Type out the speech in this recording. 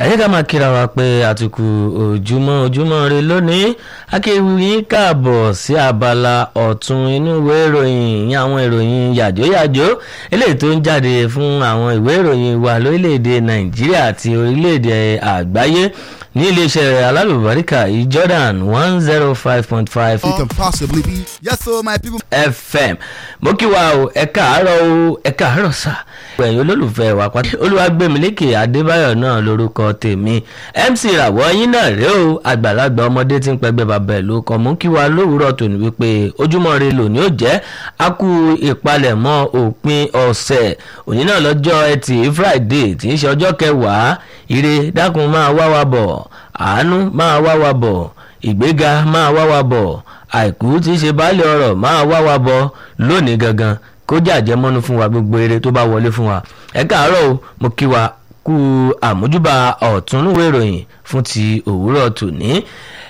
ẹ̀yẹ́ ká máa kíra wa pé àtìkù ojúmọ́ ojúmọ́ rẹ lónìí akéwì káàbọ̀ sí abala ọ̀tún inú ìwé ìròyìn ìyẹn àwọn ìròyìn yàjóyàjó eléyìí tó ń jáde fún àwọn ìwé ìròyìn wa lórílẹ̀‐èdè nàìjíríà àti orílẹ̀‐èdè àgbáyé ní iléeṣẹ́ alálùbáríkà yìí jordan one zero five point five it can possibly be. Yes, so my people. fm mo kí wa o ẹ káàárọ̀ o ẹ káàárọ̀ sà ẹ̀yin olólùfẹ́ wa pátá olúwàgbẹ̀mílẹ́kẹ̀ adébáyọ̀ náà lórúkọ tèmi mc ràwọ̀ yín náà rèé o àgbàlagbà ọmọdé tí ń pẹgbẹ́ bàbá ẹ̀ ló kọ́ mú kí wa lówùúrọ̀ tòní wípé ojúmọ́ re lòní ò jẹ́ a kú ìpalẹ̀mọ́ òpin ọ̀sẹ̀ òní náà lọ́jọ́ ẹtì friday tí ń ṣe ọjọ́ kẹwàá ire dákun máa wá wa bọ̀ àánú máa wá wa bọ̀ ìgbéga máa wá wa bọ̀ àìkú tí í ṣe baálé ọ̀rọ̀ máa wá wa bọ̀ lónìí gangan kó jàjẹ́ mọ́nú fún wa gbogbo eré tó bá wọlé fún wa ẹ káàárọ̀ o mo kí wa kú àmójúbà ọ̀túnúwé ìròyìn fún ti òwúrọ̀ tòní